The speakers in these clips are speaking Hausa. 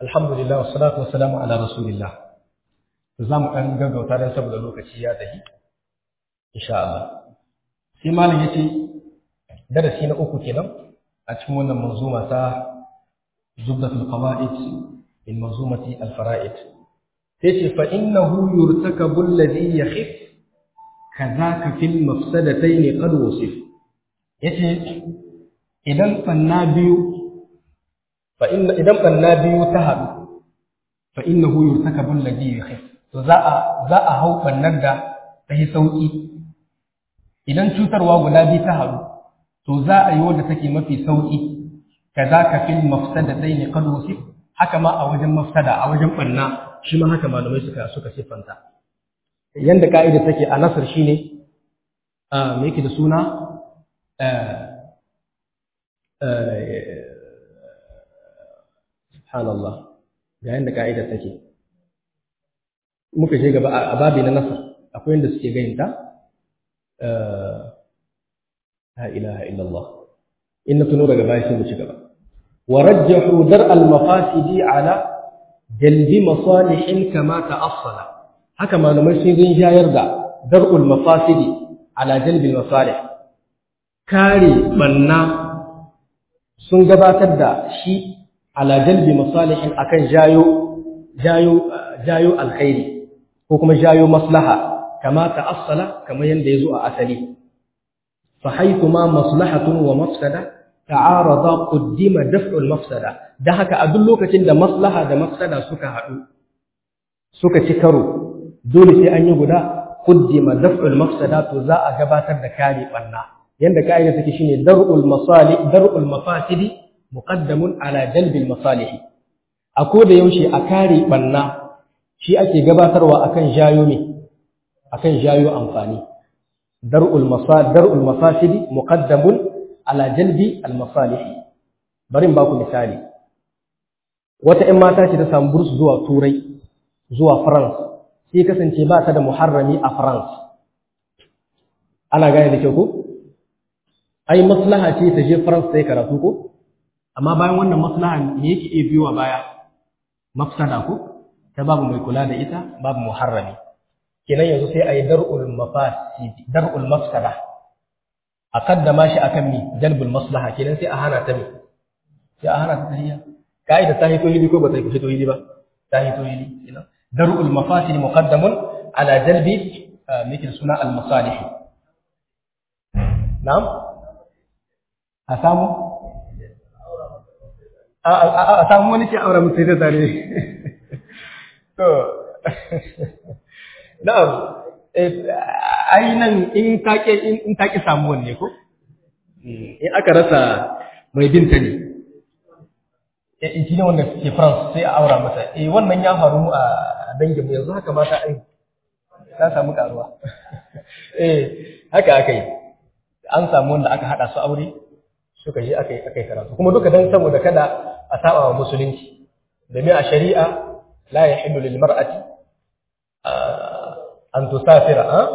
alhamdulillah wassalatu wassalamu ala rasulillah za mu ɗan gaggauta don saboda lokaci ya tafi insha Allah sai malam yace darasi na uku kenan a cikin wannan manzuma ta zubdatul qawaid min manzumati al fara'id sai ce fa innahu yurtakabu alladhi yakhif kadhaka fil mafsadatayn qad wasif yace idan fanna biyu fa inna idan fanna biyu ta hadu fa innahu yurtakabu alladhi yakhif to za a za a hau fannar da ta yi sauki idan cutarwa guda biyu ta haɗu to za a yi wadda take mafi sauƙi kaza ka fil mafsadatayn qad wasif haka ma a wajen mafsada a wajen banna shi ma haka malamai suka suka siffanta yanda ka'ida take a nasr shine a me yake da suna subhanallah ga yanda ka'ida take muka je gaba a babi na nasr akwai yanda suke gayinta لا إله إلا الله إن تنور قبائل مشكلة ورجحوا درء المفاسد على جلب مصالح كما تأصل هكما نمشي ذي يرجع درء المفاسد على جلب المصالح كاري منا sun gabatar da shi ala jalbi masalihin akan jayo jayo jayo alkhairi ko kuma jayo maslaha kama ta'assala kamar yanda yazo a asali فحيثما مصلحة ومفسدة تعارضا قدم دفع المفسدة ده haka a duk lokacin da maslaha da mafsada suka haɗu suka ci karo dole sai an yi guda qaddima daf'ul mafsada to za a gabatar da kare banna yanda kaida take shine dar'ul masalih dar'ul mafasidi muqaddamun ala jalbil masalih a ko da yaushe a kare banna shi ake gabatarwa akan jayo me akan jayo amfani درء المصالح درء المفاسد مقدم على جلب المصالح bari in baku misali wata ƴan mata ce ta samu burs zuwa turai zuwa France sai kasance ba ta da muharrami a France ana gane da kyau ko ai maslaha ce ta je France sai karatu ko amma bayan wannan maslaha me yake iya biyowa baya mafsada ko ta babu mai kula da ita babu muharrami kenan yanzu sai a yi dar'ul mafasidi dar'ul mafsada a kaddama shi akan mi jalbul maslaha kenan sai a hana ta mi sai a hana ta tahiyya kaida ta hito hili ko ba ta hito hili ba ta hito hili kenan dar'ul mafasidi muqaddamun ala jalbi mikil suna al masalih na'am a samu a samu wani ke aure mutai da tare to Na'am, ai nan in take in take samuwan ne ko? In aka rasa mai binta ne. Eh shi ne wanda ke France sai a aura masa. Eh wannan ya faru a danginmu yanzu haka mata ai ta samu karuwa. Eh haka aka yi. An samu wanda aka hada su aure suka je aka yi aka yi karatu. Kuma duka dan saboda kada a saba wa musulunci. Domin a shari'a la yahillu lil mar'ati an tusafira ha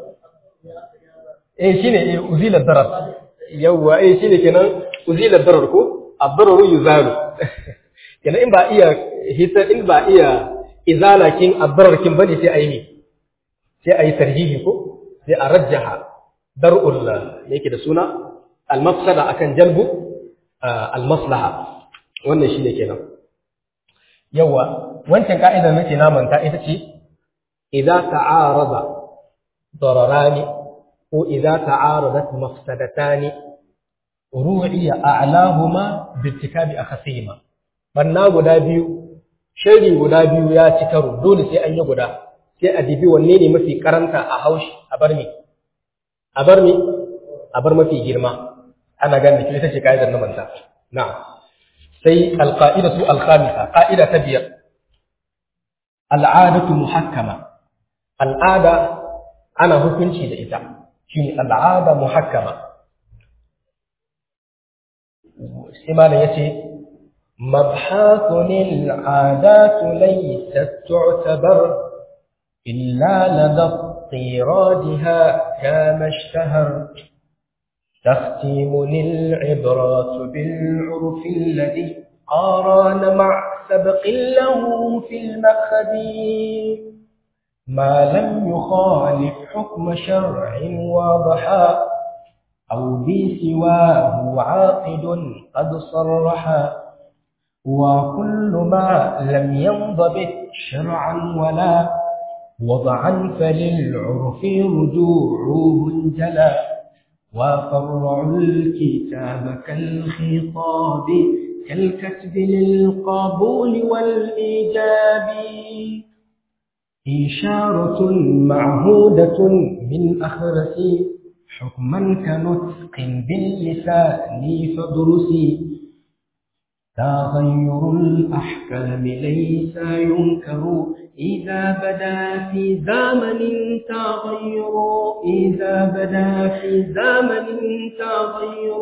eh shine eh uzila darar yawa eh shine kenan uzila darar ko ad-dararu yuzalu kenan in ba iya hita in ba iya izala kin ad-darar kin bane sai ayi ne sai ayi tarjihi ko sai a rajjaha dar'ul yake da suna al-mafsada akan jalbu al-maslaha wannan shine kenan yawa wancan ka'idar nake na manta ita ce إذا تعارض ضرران وإذا تعارضت مفسدتان روعي أعلاهما بارتكاب أخسهما banna guda biyu shari guda biyu ya ci karo dole sai an yi guda sai a dibi wanne ne mafi karanta a haushi a bar mi a bar mi a bar mafi girma ana ganin ki ita ce kaidar na manta na'am sai alqaidatu alkhamisa qaida ta biyar al'adatu muhakkama al'ada ana hukunci da ita shi ne al'ada muhakkama sai malam ya ce mabhathun al'adatu laysat tu'tabar illa lada قيرادها كما اشتهر تختيم العبرات بالعرف الذي قارن مع سبق له في المأخذ ما لم يخالف حكم شرع واضحا أو بسواه عاقد قد صرحا وكل ما لم ينضبط شرعا ولا وضعا فللعرف رجوعه جلا وفرعوا الكتاب كالخطاب كالكتب للقبول والإيجاب إشارة معهودة من أخرس حكما كنطق باللسان فادرسي تغير الأحكام ليس ينكر إذا بدا في زمن تغير إذا بدا في زمن تغير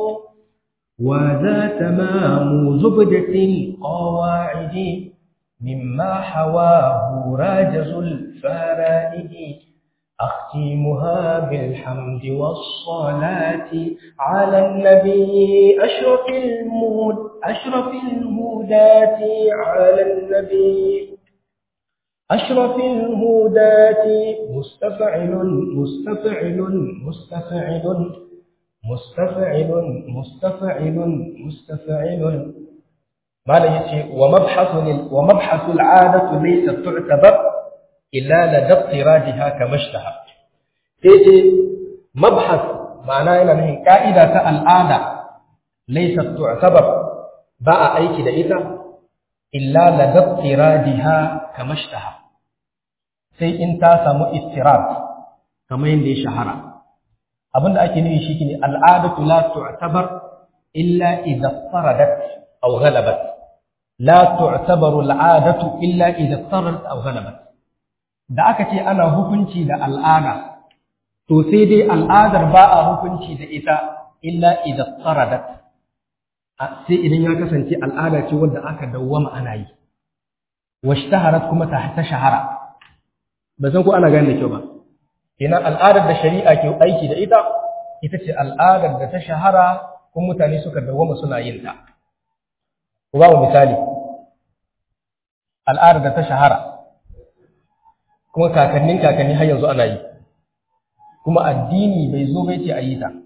وذا تمام زبدة القواعد مما حواه راجز الفرائد أختمها بالحمد والصلاة على النبي أشرف المود أشرف الهداة على النبي أشرف الهداة مستفعل مستفعل مستفعل مستفعل مستفعل مستفعل ما لا يتي ومبحث ومبحث العادة ليست تعتبر إلا لدى اضطرادها كما اشتهى تيجي مبحث معناه إن هي قاعدة العادة ليست تعتبر باء أيكي دائتا إلا لدى اضطرادها كما اشتهى sai in ta samu istirab kamar yadda ya shahara abinda ake nufi shi ne al'adatu la tu'tabar illa idza faradat aw ghalabat la tu'tabaru al'adatu illa idza faradat aw ghalabat da aka ce ana hukunci da al'ada to sai dai al'adar ba a hukunci da ita illa idza faradat sai idan ya kasance al'ada ce wanda aka dawwama ana yi washtaharat kuma ta shahara ba san ko ana gane da kyau ba kenan al'adar da shari'a ke aiki da ita ita ce al'adar da ta shahara kuma mutane suka dawwama suna yin ta ku ba mu misali al'adar da ta shahara kuma kakannin kakanni har yanzu ana yi kuma addini bai zo bai ce a yi ta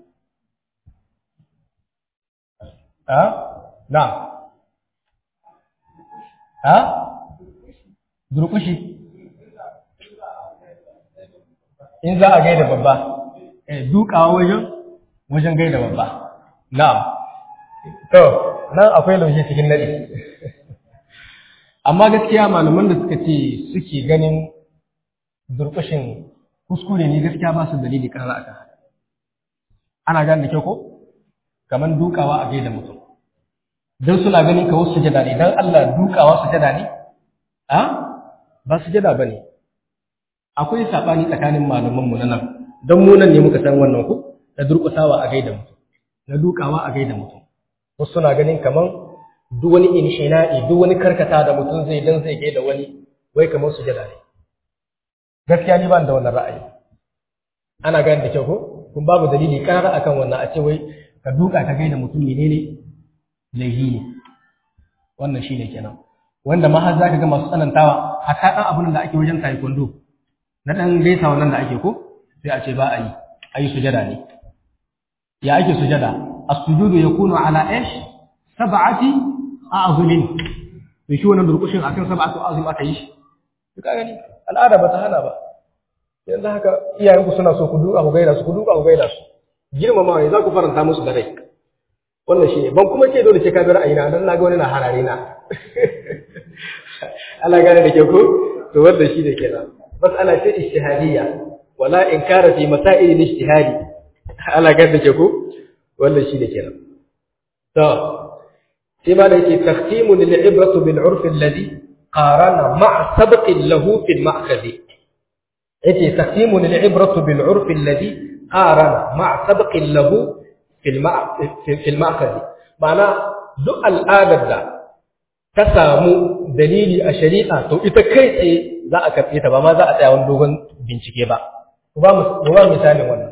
ha na ha durkushi in za a gaida babba dukawa wajen wajen gaida babba na'am to nan akwai laushe cikin nadi amma gaskiya malaman da suka ce suke ganin durkushin kuskure ne gaskiya ba su dalili kan aka ana gane da kyau ko kamar dukawa a gaida mutum don suna ganin ka wasu sujada ne don Allah dukawa sujada ne a ba sujada ba ne akwai saɓani tsakanin malamanmu na nan don mu nan ne muka san wannan ku da durƙusawa a gaida mutum na dukawa a gaida mutum wasu suna ganin kamar duk wani inshina'i duk wani karkata da mutum zai dan zai gaida wani wai kamar sujada ne gaskiya ni ba da wannan ra'ayi ana gane da kyau ko kun babu dalili karara akan wannan a ce wai ka duka ka gaida mutum menene laihi ne wannan shine kenan wanda ma har zaka ga masu tsanantawa hatta dan abun da ake wajen taekwondo na dan gaisa wannan da ake ko sai a ce ba a yi ayi sujada ne ya ake sujada as-sujudu yakunu ala ish sab'ati a'zumin to shi wannan durkushin akan sab'atu a'zum aka yi shi ka gani al'ada ba ta hana ba yanzu haka iyayenku suna so ku duka ku gaida su ku duka ku gaida su girmama ne za ku faranta musu da rai wannan shi ne ban kuma ce dole ce ka bi ra'ayina dan na ga wani na harare na Allah gane da ke ko to wanda shi ne kenan mas'ala ce ijtihadiyya wala inkara fi masail ijtihadi Allah gane da ke ko wanda shi ne kenan to sai ma da yake taqtimu lil ibratu bil urf alladhi qarana ma'a sabqin lahu fil ma'khadhi yace taqtimu lil ibratu bil urf alladhi qarana ma'a sabqin lahu fil fil ma'khadhi ma'ana duk al'adar da ta samu dalili a shari'a to ita kai tsaye za a karɓe ta ba ma za a tsaya wani dogon bincike ba ku ba mu ba misalin wannan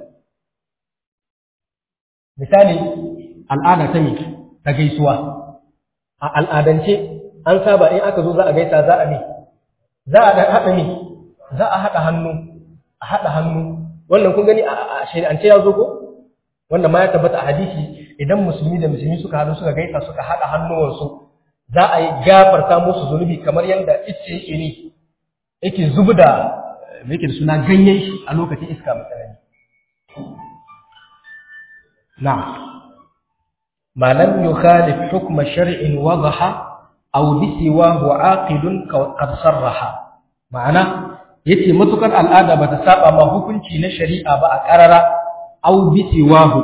misali al'ada ta me ta gaisuwa a al'adance an saba in aka zo za a gaisa za a mi za a dan haɗa mi za a haɗa hannu a haɗa hannu wannan kun gani a shari'ance ya zo ko wanda ma ya tabbata a hadisi idan musulmi da musulmi suka haɗu suka gaisa suka haɗa hannuwansu za a yi gafarta musu zunubi kamar yadda ice yake ne yake zubi da yake da suna ganyen shi a lokacin iska mai tsanani na ma lam yukhalif hukma shar'in wadaha aw bi siwahu aqidun qad sarraha ma'ana yace matukar al'ada bata saba ma hukunci na shari'a ba a karara aw bi siwahu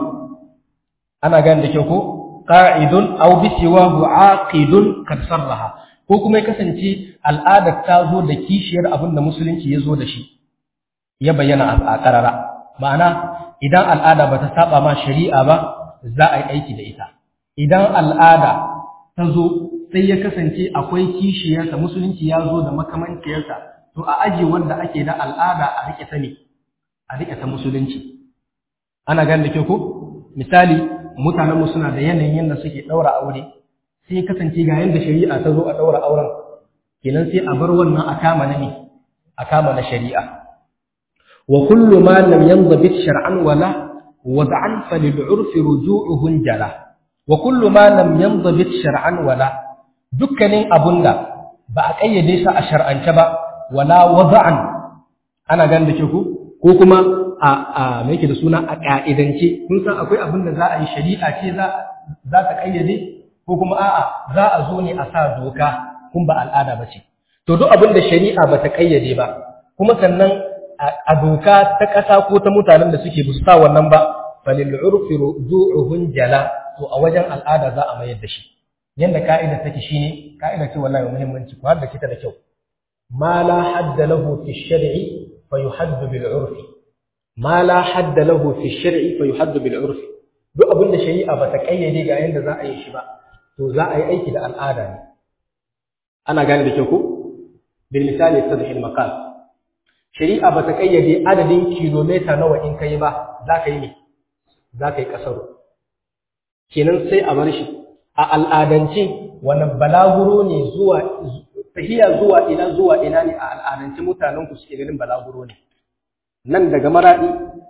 ana gane da kyau ko qa'idun aw bi siwahu aqidun kad sarraha ko kuma ya kasance al'adar ta zo da kishiyar abin da musulunci ya zo da shi ya bayyana a karara ma'ana idan al'ada bata saba ma shari'a ba za a yi aiki da ita idan al'ada ta zo sai ya kasance akwai kishiyarsa musulunci ya zo da makamanciyarsa to a aji wanda ake da al'ada a rike ta ne a rike ta musulunci ana gane da ke ko misali mutanenmu suna da yanayin yadda suke ɗaura aure sai kasance ga yadda shari'a ta zo a ɗaura auren kenan sai a bar wannan a kama na ne a kama na shari'a wa kullu ma lam yanzabit shar'an wala wad'an fa lil 'urfi ruju'uhu jala wa kullu ma lam yanzabit shar'an wala dukkanin abunda ba a kayyade shi a shar'ance ba wala wad'an ana ganin da ke ku ko kuma a a me yake da suna a ka'idance kun san akwai abin da za a yi shari'a ce za za ta kayyade ko kuma a'a za a zo ne a sa doka kun ba al'ada ba ce to duk abin da shari'a ba ta kayyade ba kuma sannan a doka ta ƙasa ko ta mutanen da suke busu sa wannan ba falil urfi rujuhun jala to a wajen al'ada za a mayar da shi yanda ka'ida take shine ka'ida ce wallahi muhimmanci ku har da kita da kyau ma la hadda lahu fi shar'i fa yuhaddu bil urfi ma la hadda lahu fi shar'i fa yuhaddu bil urfi duk abin da shari'a ba ta kayyade ga yanda za a yi shi ba to za a yi aiki da al'ada ne ana gane da kyau ko bil misali tadhil maqal shari'a ba ta kayyade adadin kilomita nawa in kai ba za ka yi ne za ka yi kasaro kenan sai a bar shi a al'adance wani balaguro ne zuwa tahiya zuwa ina zuwa ina ne a al'adance mutanen ku suke ganin balaguro ne nan daga maradi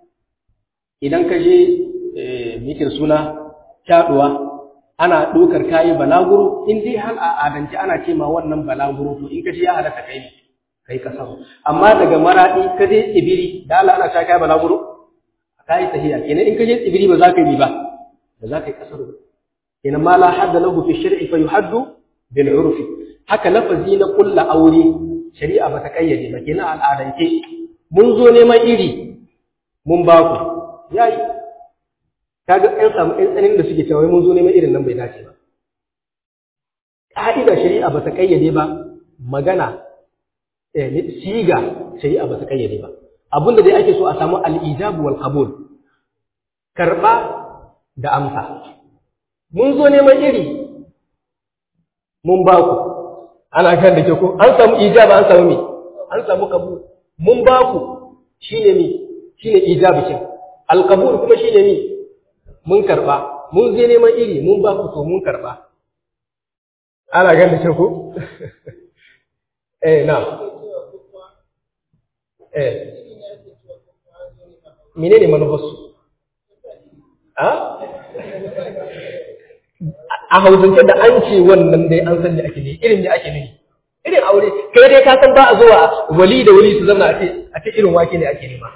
idan ka je mikin suna kyaduwa ana ɗaukar kayi balaguro in dai hal a adance ana ce ma wannan balaguro to in ka je ya halatta kai ne kai kasar amma daga maradi ka je tsibiri da Allah ana ta kai balaguro kai tahiya kenan in ka je tsibiri ba za ka yi ba ba za ka yi kasar ba kenan ma la hadda lahu fi shar'i fa yuhaddu bil urfi haka lafazi na kulla aure shari'a ba ta kayyade ba kenan al'adance mun zo neman iri mun ba ku yayi kaga ɗan samu ɗan tsanin da suke cewa mun zo neman irin nan bai dace ba ƙa'ida shari'a ba ta kayyade ba magana siga shari'a ba ta kayyade ba abinda dai ake so a samu al'ijabu wal qabul karba da amsa mun zo neman iri mun ba ku ana kan da ke ko an samu ijaba an samu me an samu qabul mun ba ku shine me shine ijabi kin al qabul kuma shine me mun karba mun je neman iri mun ba ku to mun karba ana gan da ke ko eh na eh menene manufarsu a a hausance da an ce wannan dai an san da ake ne irin da ake ne irin aure kai dai ka san ba a zuwa wali da wali su zama a ce a ce irin wake ne ake nema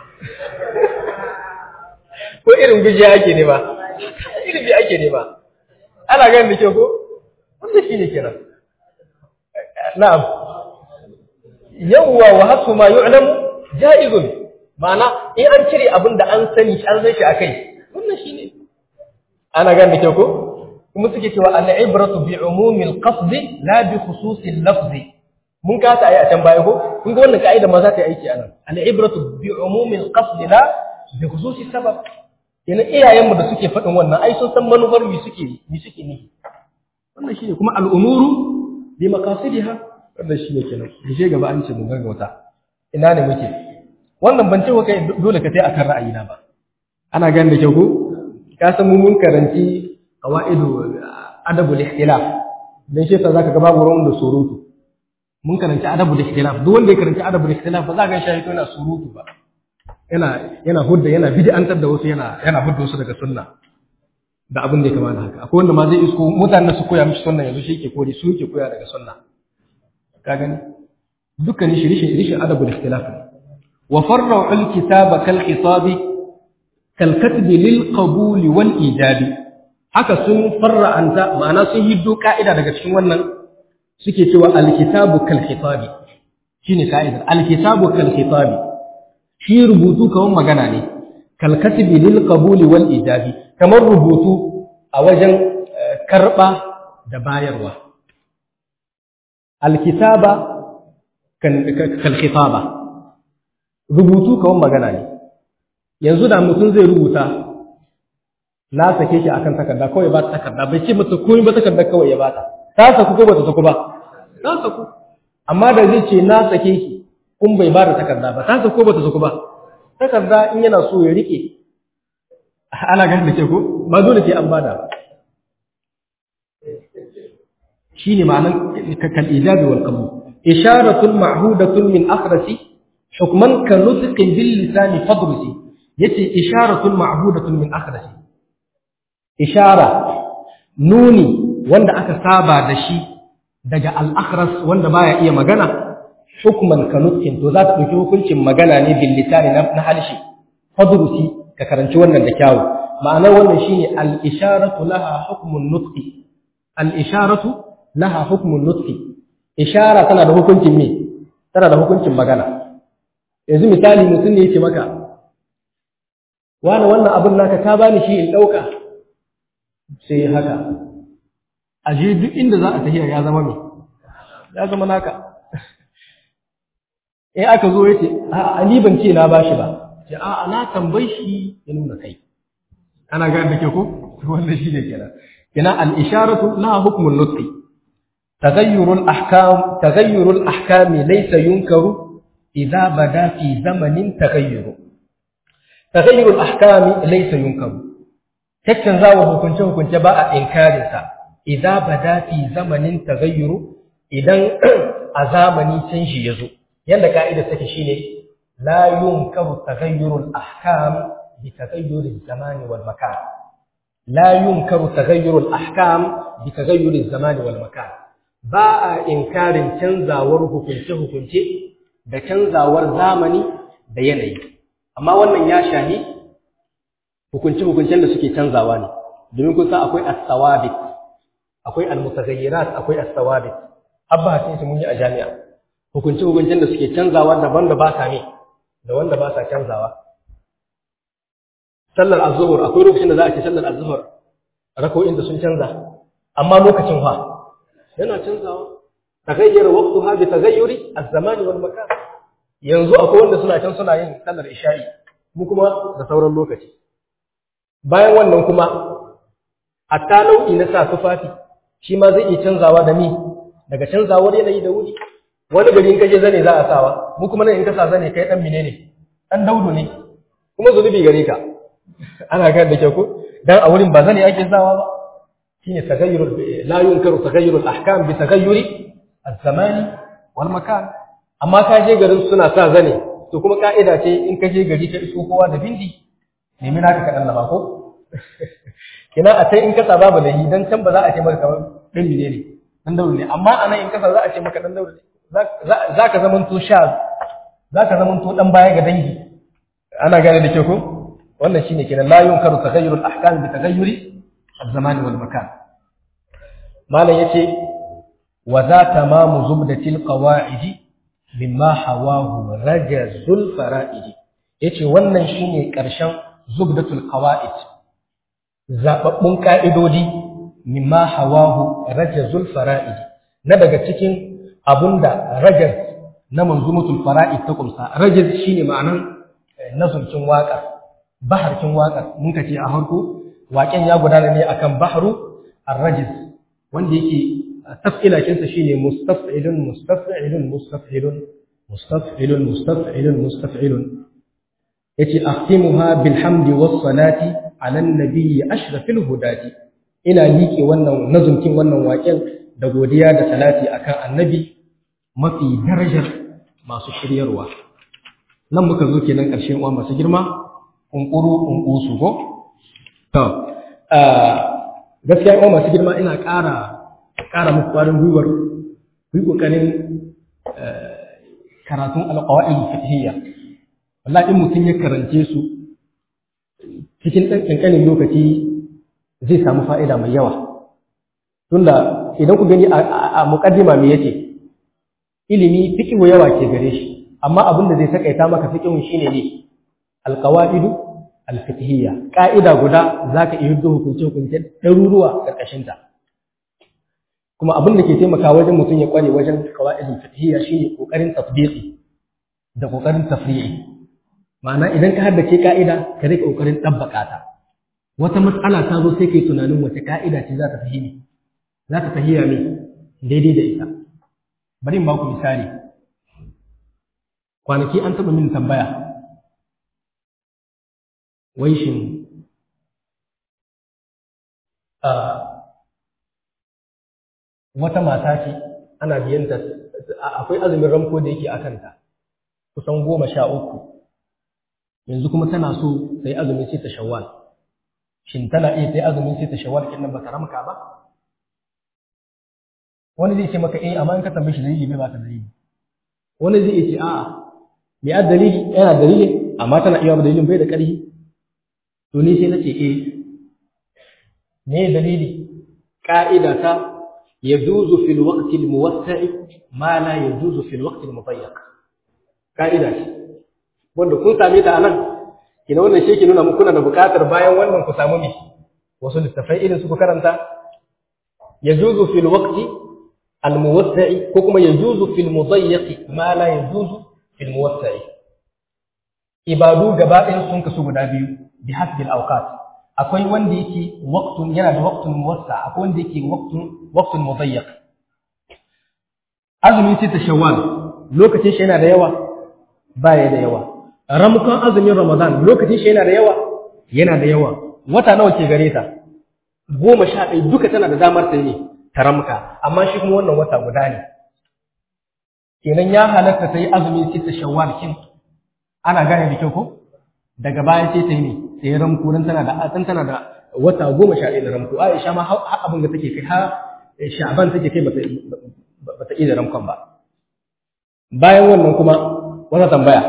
ko irin gujiya ake nema irin bi ake nema ana ganin da ke ko wanda shi ne kenan na'am yawwa wa hasu ma yu'lamu ja'izun ma'ana in an cire abin da an sani an san shi akai wannan shine ana gan da kyau ko kuma suke cewa al-ibratu bi umumil qasd la bi khususil lafz mun ka ta ayi a can baya ko kun ga wannan kaida ma za ta yi aiki anan al-ibratu bi umumil qasd la bi khususis sabab yana iyayenmu da suke faɗin wannan ai sun san manufar mi suke mi suke ne wannan shine kuma al-umuru bi maqasidiha wannan shine kenan mu je gaba an ce mun gaggauta ina ne muke wannan ban ce wa kai dole ka tai akan ra'ayina ba ana ganin da kyau ko ka san mun karanci qawaidu adabul ihtilaf dan shi yasa zaka ga babu ruwan da surutu mun karanci adabu da ikhtilaf duk wanda ya karanci adabu da ikhtilaf ba za ka ga shi yana surutu ba yana yana hudda yana bid'antar da wasu yana yana hudda wasu daga sunna da abin da ya kamata haka akwai wanda ma zai isko mutanen su koya mishi sunna yanzu shi ke kore su ke koya daga sunna ka gani dukkan shi rishin rishin adabu da ikhtilaf wa farra'u al-kitaba kal khitabi kal katbi lil qabul wal ijabi haka sun farra'anta ma'ana sun hiddo ka'ida daga cikin wannan suke cewa al-kitabu kal khitabi shine ka'idar al-kitabu kal khitabi shi rubutu kawai magana ne kal katbi lil qabul wal ijabi kamar rubutu a wajen karba da bayarwa al-kitaba kal khitaba rubutu kawai magana ne yanzu da mutum zai rubuta na sake shi akan takarda kawai ba ta takarda bai ce mata komai ba takarda kawai ya bata ta saku ko bata saku ba ta saku amma da zai ce na sake ki kun bai ba da takarda ba ta saku ko bata saku ba takarda in yana so ya rike ana ganin da ke ko ba dole sai an bada ba shine ma'anan kal ijabi wal qabul isharatun ma'hudatun min akhrasi hukman ka nutqin bil lisani fadrusi yace isharatun ma'hudatun min akhrasi ishara nuni wanda aka saba da shi daga al-akhras wanda baya iya magana hukman ka nutqin to za ta dauki hukuncin magana ne bil lisani na halshi fadrusi ka karanci wannan da kyawu ma'anar wannan shine al-isharatu laha hukmun nutqi al-isharatu laha hukmun nutqi ishara tana da hukuncin me tana da hukuncin magana yanzu misali mutum ne yake maka wani wannan abin naka ka bani shi in dauka sai haka aje duk inda za a tafiya ya zama me ya zama naka in aka zo yace a ni ban ce na bashi ba ce a na tambayi shi ya nuna kai ana ga da ke ko wannan shi ne kenan kenan al-isharatu laha hukmun nutqi تغير الأحكام تغير الأحكام ليس ينكر إذا بدا في زمن تغير تغير الأحكام ليس ينكر تكن زاوه كنت كنت باء إنكار إذا بدا في زمن تغير إذا أزامني تنشي يزو يلا قاعدة تكشيني لا ينكر تغير الأحكام بتغير الزمان والمكان لا ينكر تغير الأحكام بتغير الزمان والمكان ba a inkarin canzawar hukunce-hukunce da canzawar zamani da yanayi amma wannan ya shahi hukunce-hukuncen da suke canzawa ne domin kun san akwai as-sawabit akwai al-mutaghayyirat akwai as-sawabit abba hasin su mun yi a jami'a hukunce-hukuncen da suke canzawa daban da ba sa ne da wanda ba sa canzawa sallar az-zuhur akwai lokacin da za a ce sallar az-zuhur rako'in da sun canza amma lokacin fa yana canzawa tagayyara waqtuha bi taghayyuri az-zamani wal makan yanzu akwai wanda suna can suna yin sallar isha'i mu kuma da sauran lokaci bayan wannan kuma hatta nau'i na sa tufafi shi ma zai iya canzawa da ni daga canzawar yanayi da wuri wani gari in kaje zane za a sawa mu kuma nan in ka sa zane kai dan menene dan daudu ne kuma zunubi gare ka ana ga da kyau ko dan a wurin ba zane ake sawa ba shine tagayyurul la yunkaru tagayyurul ahkam bi tagayyuri az-zamani wal makan amma ka je garin suna sa zane to kuma ka'ida ce in ka je gari ka iso kowa da bindi nemi naka kadan laba ko kina a sai in ka saba ba da yi dan can ba za a ce maka kamar dan mine ne dan daure ne amma anan in ka sa za a ce maka dan daure ne za ka zaman to sha za ka zaman to dan baya ga dangi ana gane da ke ko wannan shine kenan la yunkaru tagayyurul ahkam bi tagayyuri الزمان والمكان ما لا يتي وذا تمام زبدة القواعد مما حواه رجز الفرائد yace wannan shine ƙarshen zubdatul qawaid zababbun ka'idodi mimma hawahu rajazul fara'id na daga cikin abunda rajaz na manzumatul fara'id ta kumsa rajaz shine ma'anan nazumcin waka baharkin waka mun kace a harko waƙen ya gudana ne akan bahru ar-rajiz wanda yake taf'ila kinsa shine mustaf'ilun mustaf'ilun mustaf'ilun mustaf'ilun mustaf'ilun mustaf'ilun yace ahtimuha bilhamdi was salati ala an-nabiy ashrafil hudati ina liƙe wannan nazumkin wannan waƙen da godiya da salati akan annabi mafi darajar masu shiryarwa nan muka zo kenan ƙarshen uwa masu girma ƙunƙuru ƙunƙusu ko to gaskiya uwa masu girma ina ƙara ƙara muku ƙwarin gwiwar ku yi ƙoƙarin karatun alƙawa'il fiqhiyya wallahi in mutum ya karance su cikin ɗan ƙanƙanin lokaci zai samu fa'ida mai yawa tunda idan ku gani a muƙaddima me yace ilimi fiqhu yawa ke gare shi amma abin da zai takaita maka fiqhun shine ne alqawaidu alfiqhiyya ka'ida guda zaka iya hiddo hukunce hukunce daruruwa karkashin ta kuma abin da ke taimaka wajen mutum ya kware wajen qawaidul fiqhiyya shine kokarin tatbiqi da kokarin tafri'i ma'ana idan ka haddace ka'ida ka rika kokarin tabbaka ta wata mas'ala ta zo sai kai tunanin wace ka'ida ce za ta fahimi za ta tahiya ne daidai da ita bari in ba ku misali kwanaki an taɓa min tambaya wai shin wata mata ce ana biyanta akwai azumin ramko da yake akanta kusan goma sha uku yanzu kuma tana so ta yi azumin sai ta shawwal shin tana iya ta yi azumin sai ta shawwal kin nan ba ta ramka ba wani zai ce maka eh amma in ka tambaye shi dalili bai ba ta dalili wani zai ce a'a me a dalili yana dalili amma tana iya ba dalilin bai da ƙarfi to ni sai nace eh me dalili ka'ida ta yajuzu fil waqti al muwassa'i ma la yajuzu fil waqti al mudayyiq ka'ida ce wanda kun same ta anan kina wannan shi ke nuna muku kuna da buƙatar bayan wannan ku samu me wasu littafai irin su ku karanta yajuzu fil waqti al muwassa'i ko kuma yajuzu fil mudayyiq ma la yajuzu fil muwassa'i ibadu gaba ɗayan sun kasu guda biyu bi hasbi al awqat akwai wanda yake waqtun yana da waqtun muwassa akwai wanda yake waqtun waqtun mudayyiq azumi sai ta shawwal lokacin shi yana da yawa baya da yawa ramukon azumin ramadan lokacin shi yana da yawa yana da yawa wata nawa ke gare ta goma sha ɗaya duka tana da damar ta ne ta ramka amma shi kuma wannan wata guda ne kenan ya halatta ta yi azumin sita shawwal kin ana gane da kyau ko daga baya sai ta yi ne sai ya ramko dan tana da dan tana da wata goma sha ɗaya da ramko Aisha ma har abin da take kai har Sha'ban take kai bata bata iya ramkon ba bayan wannan kuma wata tambaya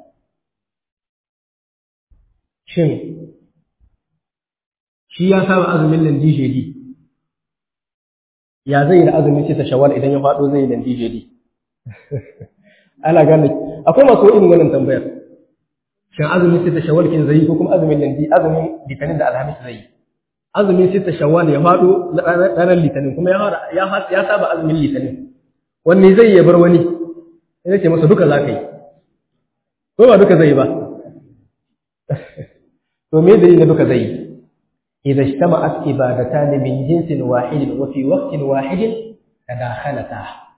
shin shi ya saba azumin nan DJD ya zai yi da azumin sai ta shawwal idan ya faɗo zai yi da DJD ana gane akwai masu irin wannan tambayar shin azumin sai ta shawwal kin zai ko kuma azumin nan azumin litinin da alhamis zai azumin sai ta shawwal ya faɗo ranar litinin kuma ya ya saba azumin litinin wanne zai ya bar wani sai ce masa duka za ka yi ko ba duka zai yi ba to me dalilin da duka zai yi إذا اجتمعت عبادتان من جنس واحد وفي وقت واحد تداخلتا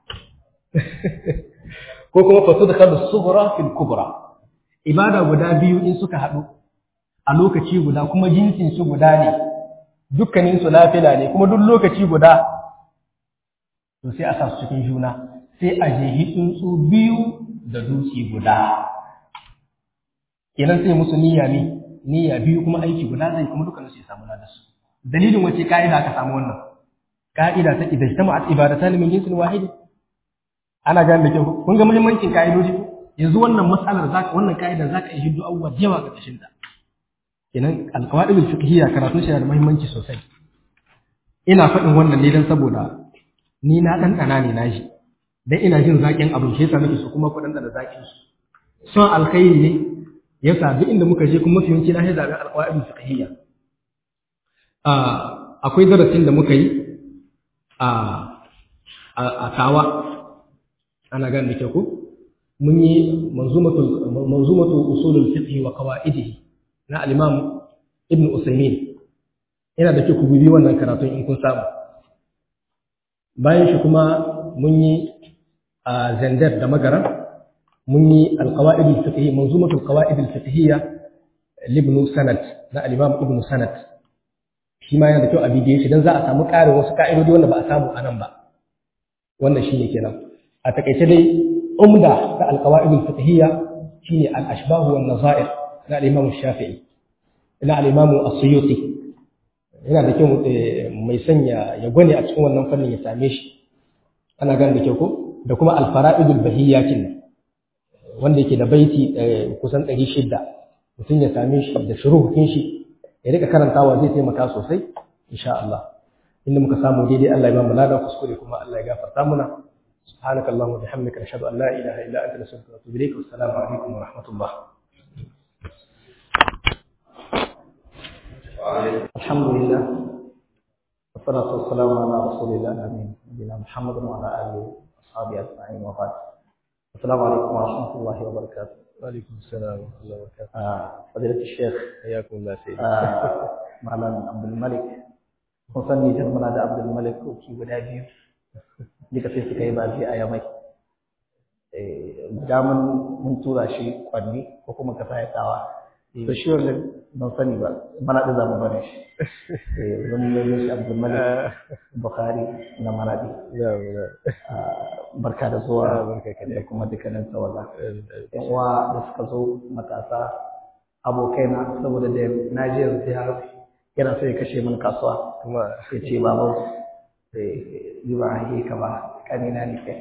ko kuma fa tudkhalu sughra fil kubra ibada guda biyu in suka haɗu a lokaci guda kuma jinsin su guda ne dukkanin su nafila ne kuma duk lokaci guda to sai a sa su cikin juna sai a jehi tsuntsu biyu da dutse guda kenan sai musu niyya ne niyya biyu kuma aiki guda zai kuma dukkan su ya samu ladan su dalilin wace ka'ida aka samu wannan ka'ida ta idan jama'at ibadatan min jinsin wahid ana gane da kyau kun ga muhimmancin ka'idoji yanzu wannan mas'alar zaka wannan ka'ida zaka yi hiddu awwa yawa ga kashin ta kenan alqawaid fiqhiyya karatu shi da muhimmanci sosai ina faɗin wannan ne dan saboda ni na dan dana ne nashi dan ina jin zakin abin shi yasa nake so kuma ku dan da zakin su son alkhairi ne yasa duk inda muka je kuma mafi yawanci na zaɓi alƙawa'id fiqhiyya akwai darasin da muka yi a a tawa ana gane da ko mun yi manzumatu manzumatu usulul fiqh wa qawaidihi na al-imam ibn usaymin yana da kyau ku bibi wannan karatun in kun samu bayan shi kuma mun yi a zandar da magaran mun yi alƙawa'id al-fiqhiyya manzumatul qawa'id al-fiqhiyya libnu sanad na al-imam ibn sanad shi ma yana da kyau a bidiye shi dan za a samu ƙarin wasu ka'idodi wanda ba a samu a nan ba wannan shine kenan a takaice dai umda da alqawaid al-fiqhiyya shine al-ashbah wan nazair na al-imam shafi'i na al-imam as-suyuti yana da kyau mai sanya ya gwane a cikin wannan fannin ya same shi ana gane da kyau ko da kuma al-fara'id al-bahiyya kin wanda yake da baiti kusan 600 mutum ya same shi da shuruhin shi ya rika karantawa zai taimaka sosai insha Allah inda muka samu daidai Allah ya ba mu ladan kuskure kuma Allah ya gafarta muna سبحانك اللهم وبحمدك نشهد ان لا اله الا انت نستغفرك ونتوب اليك والسلام عليكم ورحمه الله الحمد لله والصلاة والسلام على رسول الله الأمين نبينا محمد وعلى آله وأصحابه أجمعين وبعد السلام عليكم ورحمة الله وبركاته وعليكم السلام ورحمه الله وبركاته آه فضيلة الشيخ حياكم الله سيدي آه معلم عبد الملك kun san Nijar muna da Abdul Malik koki guda biyu duka sai suka yi baji a yamai guda mun mun tura shi kwanni ko kuma ka sa ya tsawa to shi wanda ban sani ba mana da zamu bane shi eh zan yi shi Abdul Malik Bukhari na Maradi barka da zuwa da kuma dukkanin tawaga yan uwa da suka zo matasa abokaina saboda da na je yanzu ya yana so ya kashe min kasuwa kuma ya ce babu yi ba a yi ka ba kanina ne kai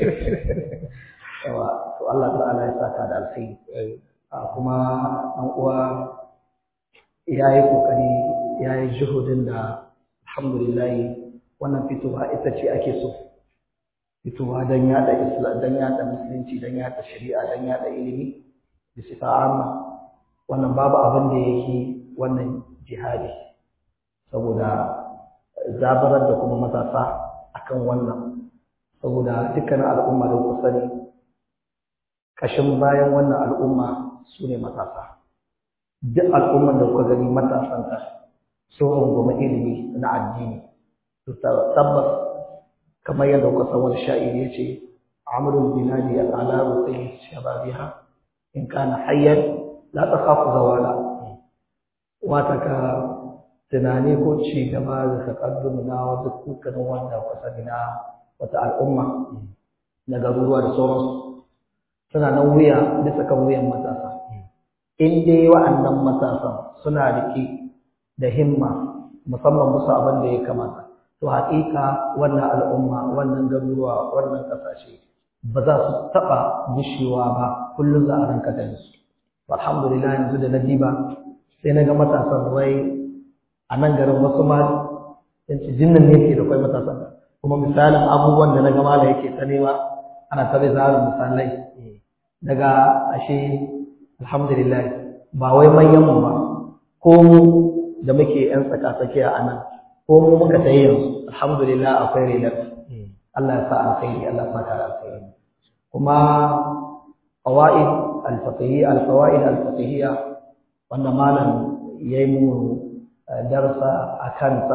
yawa to Allah ta'ala ya saka da alkhairi a kuma ɗan uwa ya yi ƙoƙari ya yi juhudin da alhamdulillah wannan fitowa ita ce ake so fitowa don yada islam don yada musulunci don yada shari'a don yada ilimi da sifa amma wannan babu abin da yake wannan jihadi saboda zabarar da kuma matasa akan wannan saboda dukkanin al'umma da kuka sani kashin bayan wannan al'umma su ne matasa duk al'umman da kuka gani matasanta sun rungumi ilimi na addini su tabbas kamar yadda kuka san wani sha'iri ya ce amrul biladi al'ala sai shababiha in kana hayyan la takhafu zawala wata ka tunani ko ci gaba da takaddum na wasu dukkanin wanda kusa na wata al'umma na garuruwa da sauransu suna nan wuya bisa kan wuyan matasa in dai wa'annan matasan suna rike da himma musamman musu abin da ya kamata to haƙiƙa wannan al'umma wannan garuruwa wannan ƙasashe ba za su taɓa gushewa ba kullum za a ranka da su alhamdulillah yanzu da na diba sai na ga matasan wai a nan garin wasu ma yanci jinnan ne ke da kwai matasan kuma misalin abubuwan da na ga mala yake ta nema ana ta bai zarin misalai daga ashe alhamdulillah ba wai manyan mu ba ko mu da muke yan tsaka tsakiya a nan ko mu muka tayi yanzu alhamdulillah akwai rilar Allah ya sa alkhairi Allah ya saka alkhairi kuma qawaid al-fiqhiyya al-qawaid al-fiqhiyya wanda malam yayi mu darsa akan ta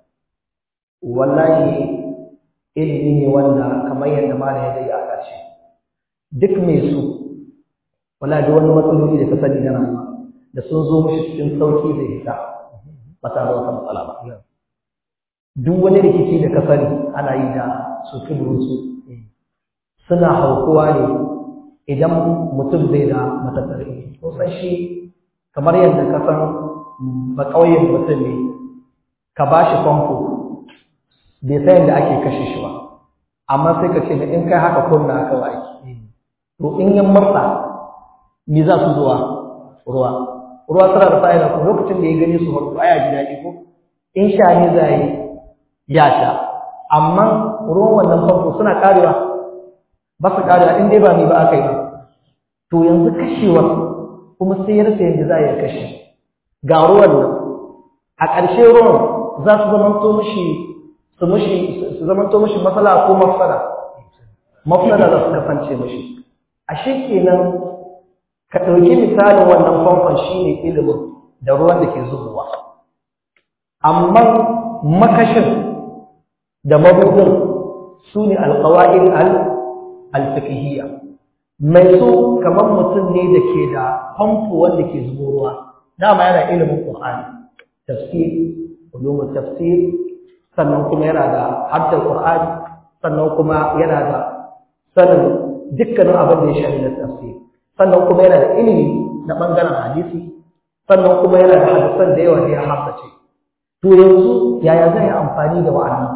wallahi ilimi ne wanda kamar yadda malam ya dai aka ce duk mai su wala da wani matsaloli da ka sani na rayuwa da sun zo mishi cikin sauki zai fita ba tare da wata matsala ba duk wani rikici da ka sani ana yi da su su suna haukuwa ne idan mutum bai da matattar ilimi ko san shi kamar yadda ka san ba ƙauyen mutum ne ka ba shi famfo bai san yadda ake kashe shi ba amma sai ka ce in kai haka kunna kawai to in yan marsa me za su zuwa ruwa ruwa tana da fa'ida ko lokacin da ya gani su farko aya ji daɗi ko in sha ne za yi ya sha amma ruwan wannan famfo suna karewa ba su karewa in dai ba ni ba aka yi ba to yanzu kashewa kuma sai ya rasa yadda za a yi kashe ga ruwan nan a ƙarshe ruwan za su zamanto mishi su mishi su zamanto mishi matsala ko mafsada mafsada za su kasance mishi ashe kenan ka ɗauki misalin wannan famfon shine ilimin da ruwan da ke zubowa amma makashin da mabudin su ne alƙawa'in al-fiqhiyya mai so kamar mutum ne da ke da famfo wanda ke zubo ruwa dama yana ilimin qur'ani tafsir ulumul tafsir sannan kuma yana da haddar qur'ani sannan kuma yana da sanin dukkanin abin da ya shafi na tafsir sannan kuma yana da ilimi na bangaren hadisi sannan kuma yana da hadisan da yawa da ya haddace to yanzu yaya zai yi amfani da wa'annan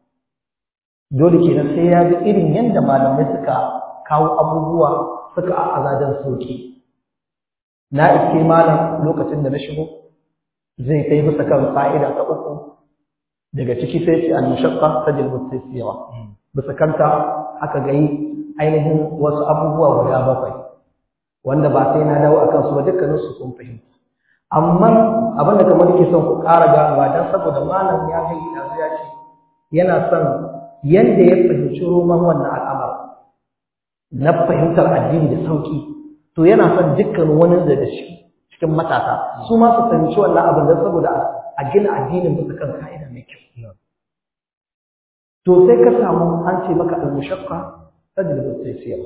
dole kenan sai ya ga irin yadda malamai suka kawo abubuwa suka a azajen sauki na iske malam lokacin da na shigo zai kai bisa kan fa'ida ta uku daga ciki sai ce al-mushaqqa tajlibu at-tasira bisa kanta aka ga yi ainihin wasu abubuwa guda bakwai wanda ba sai na dawo akan su ba dukkanin su kun fahimta amma abin da kamar ke son ku ƙara ganowa dan saboda malam ya ga yanzu ya ce yana son yanda ya fahimci roman wannan al'amar na fahimtar addini da sauki to yana son dukkan wani daga shi cikin matasa su ma su fahimci wannan abin don saboda a gina addinin bisa kan ka'ida mai kyau to sai ka samu an ce maka al-mushaqqa tajlibu at-taysira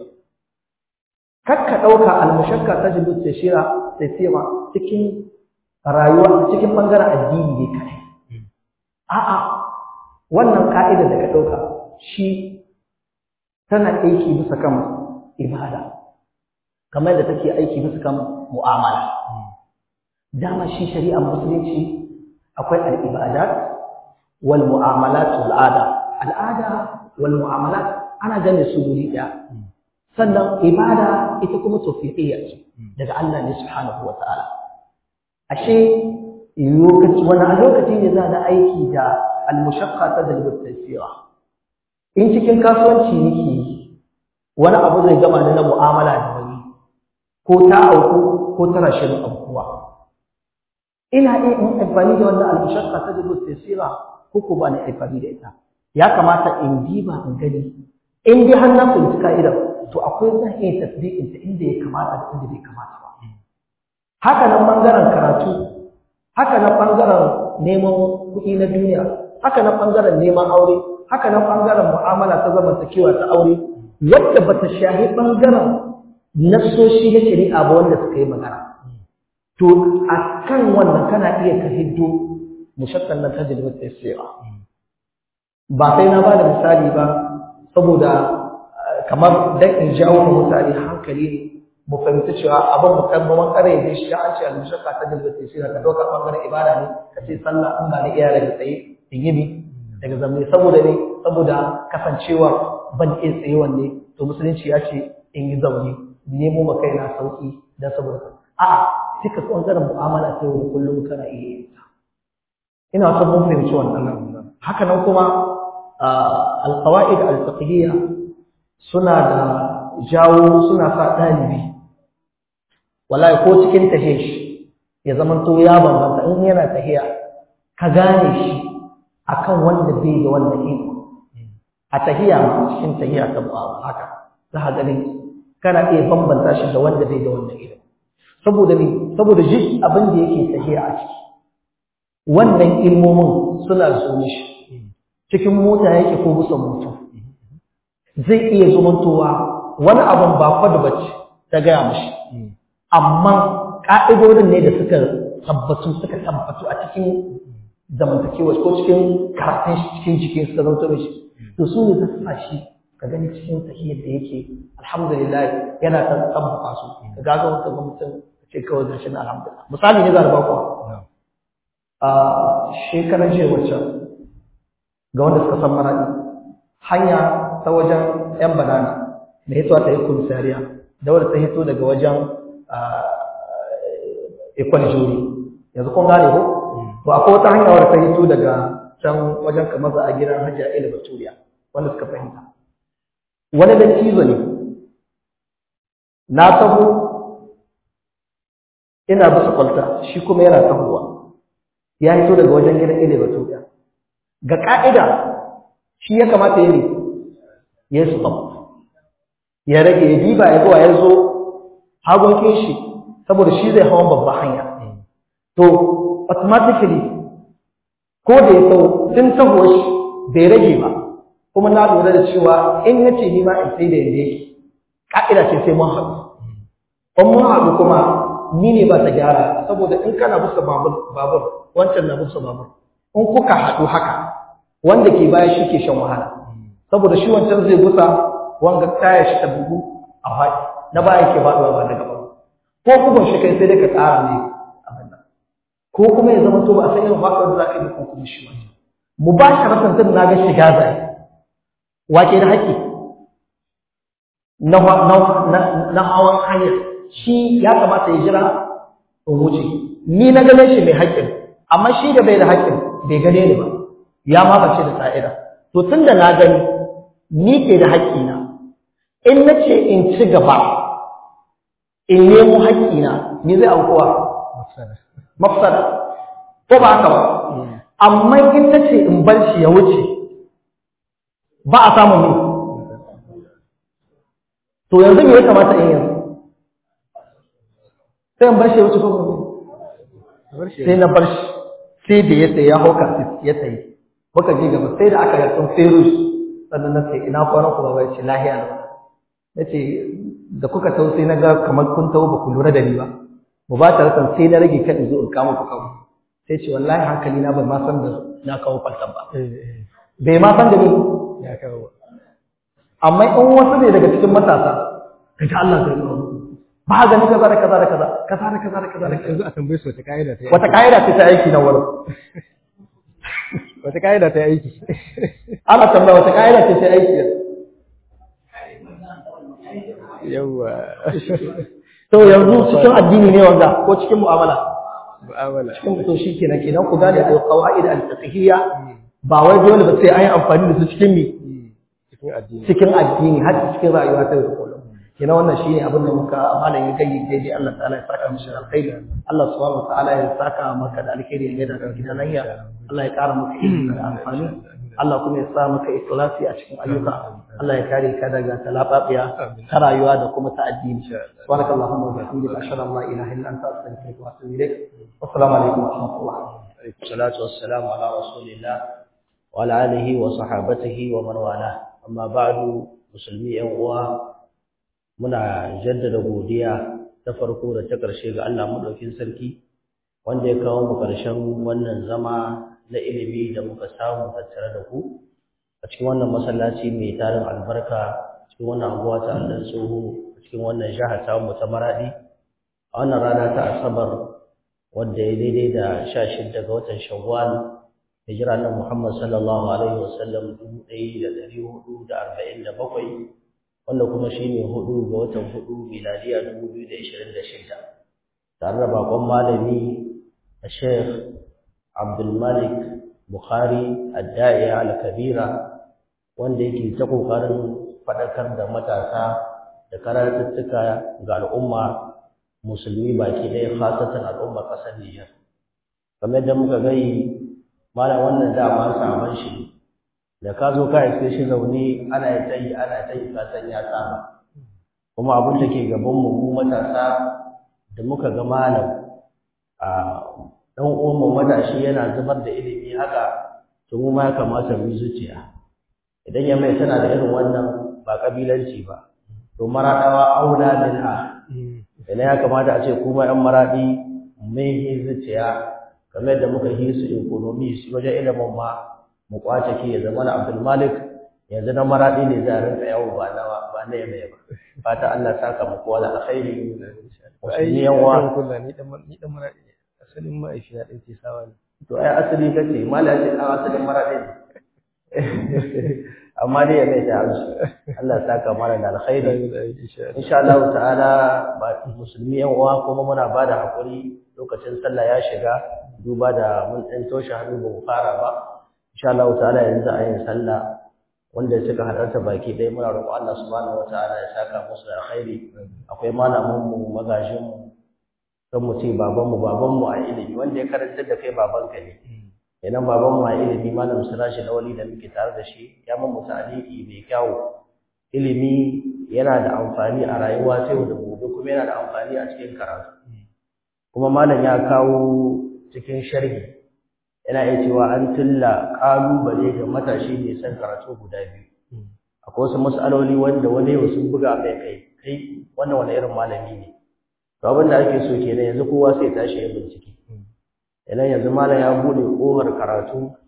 kakka dauka al-mushaqqa tajlibu at-taysira taysira cikin rayuwa cikin bangaren addini ne kai a'a wannan ka'ida da ka dauka shi tana aiki bisa kan ibada kamar da take aiki bisa kan mu'amala dama shi shari'ar musulunci akwai al-ibadat wal mu'amalat wal ada al'ada wal mu'amalat ana gane su guri ɗaya sannan ibada ita kuma tawfiqiyya ce daga Allah ne subhanahu wa ta'ala ashe lokaci wani lokaci ne za da aiki da al-mushaqqa ta dalil tasira in cikin kasuwanci nake yi wani abu zai gama ni na mu'amala da wani ko ta auku ko ta rashin aukuwa ina iya in amfani da wannan al-mushaqqa ta dalil tasira ko ko ba ni amfani da ita ya kamata in diba in gani in dai har na fahimci ka'idar to akwai zan iya tasdiqin ta inda ya kamata da inda bai kamata ba haka nan bangaren karatu haka nan bangaren neman kuɗi na duniya haka nan bangaren neman aure haka nan bangaren mu'amala ta zamantakewa ta aure wadda ba ta shahi bangaren nassoshi na shari'a ba wanda suka yi magana to a kan wannan kana iya ka hiddo mushakkan nan ta jirgin tsayewa ba sai na ba da misali ba saboda kamar dan in jawo mu mutane hankali ne mu fahimci cewa abin mu kan mun kare da shi an ce al-mushakka ta dalilin tafsir ka dauka bangaren ibada ne ka ce sallah in ba da iya daga tsaye in yi daga zamne saboda ne saboda kasancewa ban iya tsaye wanne to musulunci ya ce in yi zaune nemo ma kaina sauki dan saboda a'a sai ka bangaren mu'amala ta yau da kullum kana iya yin ta ina son mun fahimci wannan haka nan kuma alƙawa'id al-fiqhiyya suna da jawo suna sa ɗalibi wallahi ko cikin tahiyar shi ya zamanto ya bambanta in yana tahiya ka gane shi akan wanda bai da wannan iko a tahiya ma cikin tahiya ta ba haka za ka gani kana iya bambanta shi da wanda bai da wannan iko saboda ne saboda duk abin da yake tahiya a ciki wannan ilmomin suna zo mishi cikin mota yake ko busan mutum zai iya zumantowa wani abin ba kwada bace ta gaya mashi amma ƙa'idodin ne da suka tabbatu suka tabbatu a cikin zamantakewa ko cikin karatun shi cikin jikin suka zanto mishi to su ne zasu sa shi ka gani cikin tahiyar da yake alhamdulillah yana ta tabbata su ka ga ga wata mutum ce kawai gashi na alhamdulillah misali ne za a ba ku a shekaran jiya wacce ga wanda suka san maraɗi hanya ta wajen ‘yan banana da hitowa ta yi komisariya da wadda ta hito daga wajen ikon juri yanzu kun gane ko? to akwai wata hanya wadda ta hito daga can wajen kamar za a gidan hajji a ilimin baturiya wanda suka fahimta wani dan cizo ne na taho ina bisa kwalta shi kuma yana tahowa ya hito daga wajen gidan ilimin baturiya ga ƙa'ida shi ya kamata ya ne ya yi stop ya rage ya diba ya zuwa ya zo hagunkin shi saboda shi zai hawan babban hanya to automatically ko da ya sau tun taho shi bai rage ba kuma na lura da cewa in ya ce ni ma in sai da yadda yake ƙa'ida ce sai mun haɗu in mun haɗu kuma ni ne ba ta gyara saboda in kana busa babur wancan na busa babur in kuka haɗu haka wanda ke baya shi ke shan wahala saboda shi wancan zai gusa wanga taya shi ta bugu a faɗi na baya ke faɗuwa ba na gaba ko kuma shi kai sai dai ka tsara ne abin nan ko kuma ya zama to ba a san irin faɗuwar da za ka yi ko kuma shi wancan mu ba shi rasan tun na ga shiga zai wake da haƙƙi na hawan hanyar shi ya kamata ya jira in wuce ni na gane shi mai haƙƙin amma shi da bai da haƙƙin bai gane ni ba ya ma bace da sa'ida to tun da na gani ni ke da haƙƙina in na ce in ci gaba in nemo haƙƙina ni zai aukuwa mafsada ko ba haka ba amma in na ce in bar shi ya wuce ba a samun ne to yanzu me ya kamata in yanzu sai in bar shi ya wuce ko sai na bar shi sai da ya tsaye ya hauka ya tsaye muka je gaba sai da aka yarda fero shi sannan na ce ina kwanan ku ba ce lahiya na na ce da kuka tau sai na ga kamar kun tau ba ku lura da ni ba mu ba ta rasan sai na rage kan zo in kama ku kawo sai ce wallahi hankali na bai ma san da na kawo falsan ba bai ma san da ni ya kawo amma in wasu ne daga cikin matasa kaga Allah zai kawo ba gani kaza da kaza da kaza kaza da kaza da kaza da kaza yanzu a tambaye su wata ka'ida ta wata ka'ida ce ta aiki na wurin wata ka'ida ta aiki ana tambaya wata ka'ida ce ta aiki yawa to yanzu cikin addini ne wanda ko cikin mu'amala mu'amala cikin to shi kenan kenan ku gane al-qawaid al-fiqhiyya ba wai dole ba sai an yi amfani da su cikin mi cikin addini cikin addini har cikin rayuwa ta yau da kullum kenan wannan shine abin da muka malam ya gayyi daidai Allah ta'ala ya saka mishi alkhairi Allah subhanahu wa ta'ala ya saka maka da alkhairi ya da gidan lahiya Allah ya kara maka ilimi da amfani Allah kuma ya sa maka ikhlasi a cikin ayyuka Allah ya kare ka daga talababiya ta rayuwa da kuma ta addini subhanakallahumma wa bihamdika ashhadu an la ilaha illa anta astaghfiruka wa atubu ilaik assalamu alaikum wa rahmatullah salatu wassalamu ala rasulillah wa ala alihi wa sahabatihi wa man wala amma ba'du musulmi yan uwa muna jaddada godiya ta farko da ta ƙarshe ga Allah madaukin sarki wanda ya kawo mu ƙarshen wannan zama na ilimi da muka samu tattare da ku a cikin wannan masallaci mai tarin albarka cikin wannan anguwa ta Allah tsoho a cikin wannan jaha ta mu ta maradi a wannan rana ta asabar wanda ya daidai da 16 ga watan shawwal hijira na Muhammad sallallahu alaihi wasallam 1447 wanda kuma shine hudu ga watan hudu miladiya 2026 tare da bakon malami Sheikh Abdul Malik Bukhari Ad-Da'iya Al-Kabira wanda yake ta kokarin fadakar da matasa da karatuttuka ga al'umma musulmi baki ɗaya khasatan al'umma ƙasar Nijar kamar da muka gai malam wannan dama saman shi da ka zo ka iske shi zaune ana yi tayi ana tayi ka san ya saba kuma abin da ke gaban mu mu matasa da muka ga malam a dan uwan mu matashi yana zubar da ilimi haka to mu ma ya kamata mu zuciya idan ya mai tana da irin wannan ba kabilanci ba to maradawa aula bil a idan ya kamata a ce kuma yan maradi mai yi zuciya kamar da muka yi su economy su wajen ilimin ma mu kwace ki ya zama na Abdul Malik yanzu na maradi ne za a rinka yawo ba na ba na yame ba fata Allah saka mu kowa da alkhairi ai yawa kullu ni dan ni dan maradi ne asalin ma'aifiya din ce sawa ne to ai asali kace mala ce dan asalin maradi ne amma dai ya mai ta amshi Allah saka mana da alkhairi insha Allah ta'ala ba musulmi yan uwa kuma muna bada hakuri lokacin sallah ya shiga duba da mun dan toshe hannu ba mu fara ba insha Allah ta'ala yanzu a yin sallah wanda suka halarta baki ɗaya muna roƙon Allah subhanahu wataala ya saka musu da alkhairi akwai malamin mu magajin mu kan mu ce baban mu baban mu a ilimi wanda ya karantar da kai babanka ne idan baban mu a ilimi malam Sirashi Lawali da muke tare da shi ya mun mutaliki mai kyau ilimi yana da amfani a rayuwa ta yau da gobe kuma yana da amfani a cikin karatu kuma malam ya kawo cikin sharhi yana iya cewa an tilla ƙalubale ga matashi mai son karatu guda biyu akwai wasu mas'aloli wanda wani yau sun buga mai kai kai wannan wani irin malami ne to abin da ake so kenan yanzu kowa sai tashi ya bincike idan yanzu malam ya bude ƙofar karatu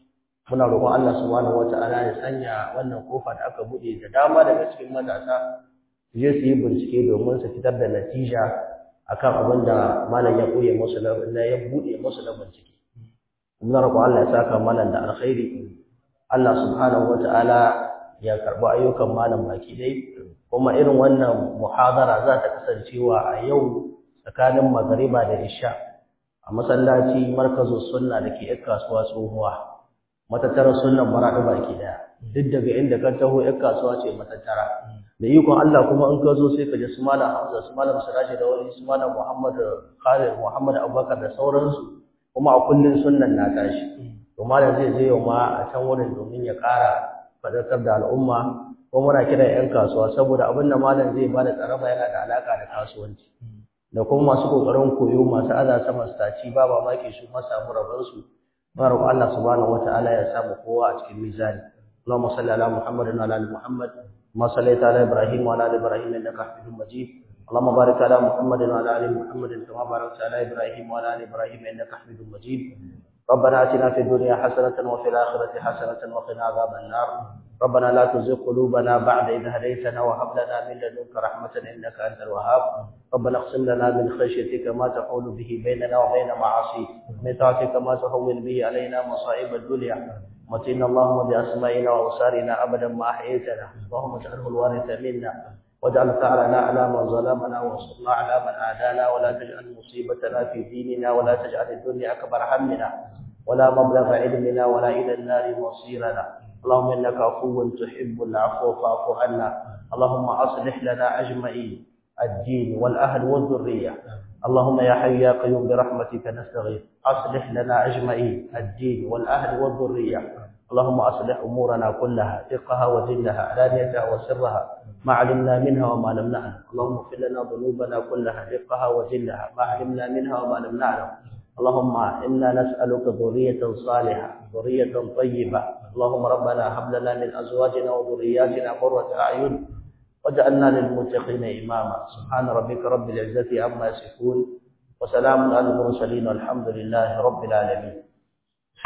muna roƙon Allah subhanahu wata'ala ya sanya wannan kofa da aka buɗe da dama daga cikin matasa su je su yi bincike domin su fitar da natija akan abin da malam ya koye musu na ya buɗe musu na bincike muna roƙon Allah ya saka malam da alkhairi Allah subhanahu wata'ala ya karɓi ayyukan malam baki dai kuma irin wannan muhadara za ta kasancewa a yau tsakanin magariba da isha a masallaci markazu sunna da ke yan kasuwa tsohuwa matattarar sunnan maraɗi baki daya duk daga inda ka taho yan kasuwa ce matattara da ikon Allah kuma in ka zo sai ka je su malam Hamza su malam Siraji da wani su malam Muhammad Khalid Muhammad Abubakar da sauransu kuma a kullun sunnan na tashi to malam zai je yau ma a can wurin domin ya ƙara faɗakar da al'umma ko muna kira 'yan kasuwa saboda abin da malam zai bada tsaraba yana da alaka da kasuwanci da kuma masu kokarin koyo masu aza sama staci ba mamaki su ma samu rabar su mara Allah subhanahu wataala ya samu kowa a cikin mizani Allahumma salli ala Muhammadin wa ala ali Muhammad ma sallaita ala Ibrahim wa ala ali Ibrahim innaka Hamidum Majid اللهم بارك على محمد وعلى ال محمد كما باركت على ابراهيم وعلى ال ابراهيم انك حميد مجيد ربنا اتنا في الدنيا حسنه وفي الاخره حسنه وقنا عذاب النار ربنا لا تزغ قلوبنا بعد إذ هديتنا وهب لنا من لدنك رحمة إنك أنت الوهاب ربنا اقسم لنا من خشيتك ما تحول به بيننا وبين معاصيك من طاعتك ما تهون به علينا مصائب الدنيا متنا اللهم بأسمائنا وأبصارنا أبدا ما أحييتنا اللهم اجعله الوارث منا واجعل ثأرنا على من ظلمنا وانصرنا على من عادانا ولا تجعل مصيبتنا في ديننا ولا تجعل الدنيا أكبر همنا ولا مبلغ علمنا ولا إلى النار مصيرنا اللهم انك عفو تحب العفو فاعف عنا اللهم اصلح لنا اجمعين الدين والاهل والذريه اللهم يا حي يا قيوم برحمتك نستغيث اصلح لنا اجمعين الدين والاهل والذريه اللهم اصلح امورنا كلها دقها وجلها علانيتها وسرها ما علمنا منها وما لم نعلم اللهم اغفر لنا ذنوبنا كلها دقها وجلها ما علمنا منها وما لم نعلم اللهم إنا نسألك ذرية صالحة ذرية طيبة اللهم ربنا هب لنا من أزواجنا وذرياتنا قرة أعين واجعلنا للمتقين إماما سبحان ربك رب العزة عما يصفون وسلام على المرسلين والحمد لله رب العالمين